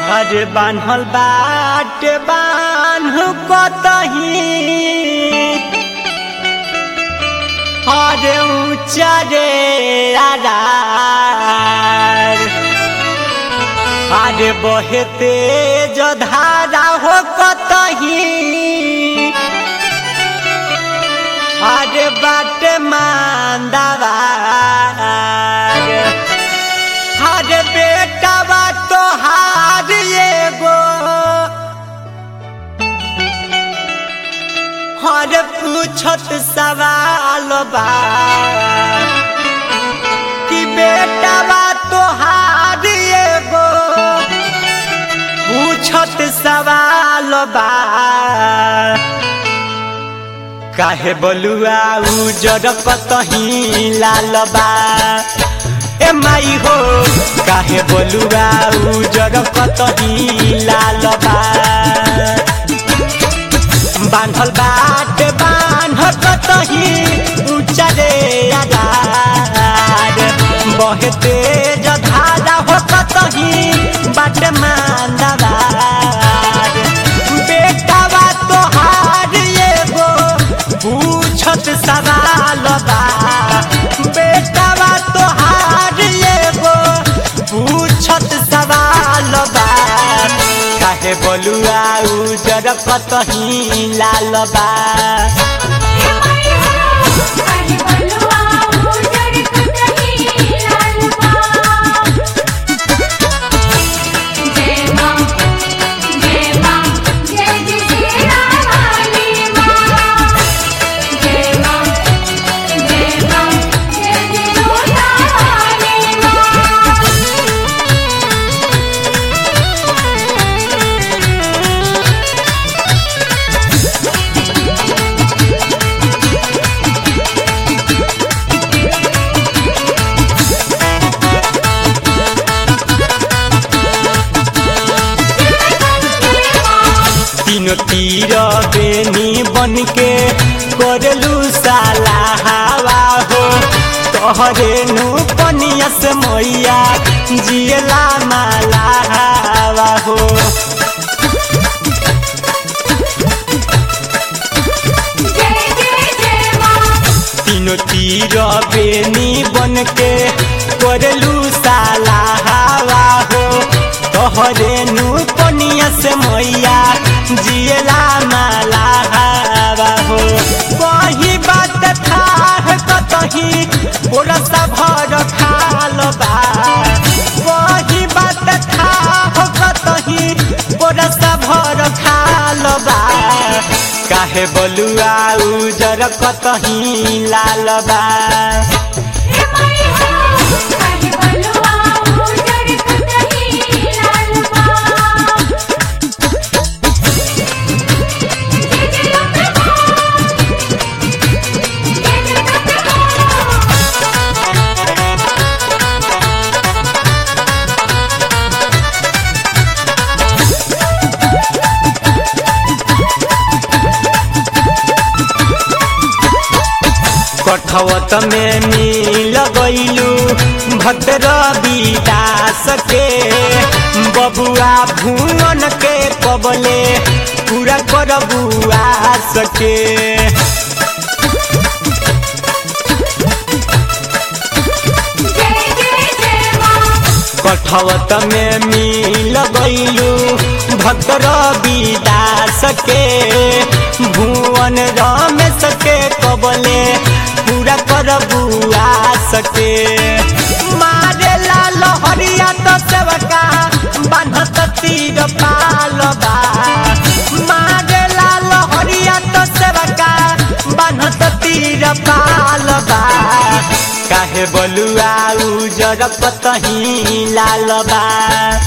अरे बान्हल बाटे बान्ह कतही अरे ऊँचा रे आधार अरे बहे तेज धारा हो कतही अरे बाटे मांदावार अरे बेटा बा तो हार एगो हर पूछत सवाल बा कि बेटा बा तो हार एगो पूछत सवाल बा काहे बलुआ उजर कतही लाल बा ए माई हो काहे बलुआ उजर कतही लाल बा बान्हल बाट बान्ह कतही ऊँचा रे आधार बहे तेज धारा हो कतही बाट मांदार बेटा बा तोहार एगो पूछत सवाल बा बेटा बा तोहार एगो पूछत सवाल बा काहे बलुआ उजर कतही लाल बा काहे बलुआ उजड़ कतही लाल बा जय मां जय मां जय जय श्री रानी मां जय मां जय मां जय जय रानी मां तीनों तीर बेनी बन के करलू साला हवा हो तोहरे नु पनिया से मैया जियला माला हवा हो जय जय जय मां तीनों तीर बेनी बन के करलू साला हवा हो तोहरे नु पनिया से मैया जियला माला हवा हो वही बात था कतही बोरा सा भर खाल बा वही बात था कतही बोरा सा भर खाल बा काहे बलुआ उजर कतही लाल बा हे माई हो काहे बलुआ उजड़ कतही लाल बा जय जय अम्बे मां जय जय अम्बे मां कठवत में मिल गईलू भद्र विदास के बबुआ भुवन के कबले पूरा करबुआ सके जय जय जय मां कठवत में मिल गईलू भद्र विदास के भुवन रमेश के कबले पूरा करबुआ सके मारे लाल हरिया तो सेवका बान्हत तीर पालबा मारे लाल हरिया तो सेवका बान्हत तीर पालबा काहे बलुआ उजर कतही लाल बा